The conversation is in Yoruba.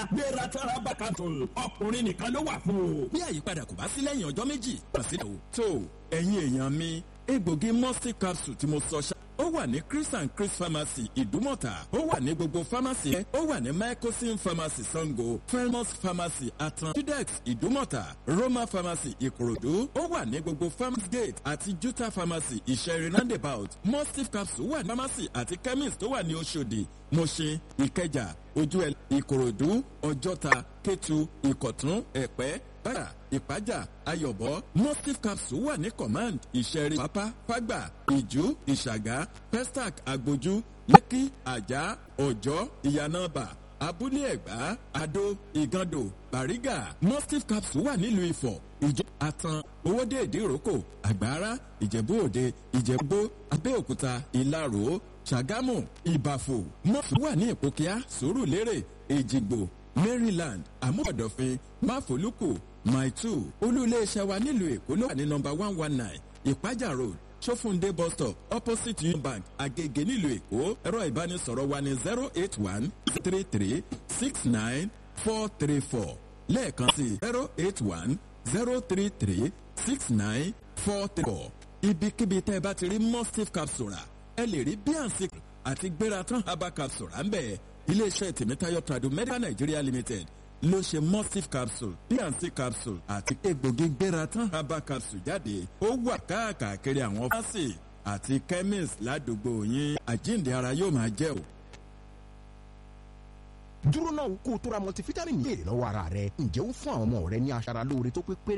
gbéra tọ́ra bá capsule ọkùnrin nìkan ló wà fún o. bí àyípadà kò bá sí lẹ́yìn ọjọ́ méjì kàn sí ìdánwò. tó ẹ̀yin èèyàn mi egbògi mustif capsule tí mo sọ ṣá ó wà ní chris and chris pharmacy ìdúmọ̀tà ó wà ní gbogbo pharmacy ẹ̀ ó wà ní mycosin pharmacy sango felmos pharmacy atan judex ìdúmọ̀tà roma pharmacy ìkòròdú ó wà ní gbogbo farmers gate àti juta pharmacy ìṣẹ̀rin roundabout mustif capsule wà ní pharmacy àti chemist tó wà ní oṣòdì mọ̀ṣẹ́ ìkẹjà ojú ẹ̀ ìkòròdú ọjọ́ta kétu ìkọ̀tún ẹ̀pẹ́ bára ìpájà ayọ̀bọ mustif capsule wà ní command ìṣẹ̀rí pápá fágbà ìjú ìṣàgá pestac agbójú lẹ́kí àjà ọ̀jọ́ ìyànàbà abúlé ẹ̀gbá adó ìgàndò bàrígà mustif capsule wà nílùú ifọ̀ ìjọ àtàn owóde ìdíròkò àgbára ìjẹ̀bú òde ìjẹ̀bú abẹ́òkúta ìlarò ṣàgámù ìbàfò mọ́fì wà ní ìpòkíà sùúrùlérè èjìgbò maryland àmúbọ̀dọ̀fin máfolúkù maitu olú-iléeṣẹ́ wa nílùú èkó ló wà ní nọmba one one nine ìpájà road sọfúndé bus stop opposite union bank agege nílùú èkó ẹ̀rọ ìbánisọ̀rọ̀ wa ní zero eight one three three six nine four three four lẹ́ẹ̀kan sí zero eight one zero three three six nine four three four ibikíbi tẹ́ ẹ bá ti rí mustif capsule ẹ lè rí bnc àti gbératán herbal capsule à ń bẹ̀ iléeṣẹ́ tèmítáyọ̀ tradu medical nigeria limited ló ṣe mustif capsule bnc capsule àti egbògi gbératán herbal capsule jáde ó wà káàkiri àwọn fásitì àti chemist ládùúgbò yín àjíǹde ara yóò máa jẹ́ o. dúró náà kó o tó ra multivitamin ní èrè lọ́wọ́ ara rẹ ǹjẹ́ ó fún àwọn ọmọ rẹ ní aṣara lóore tó pé péré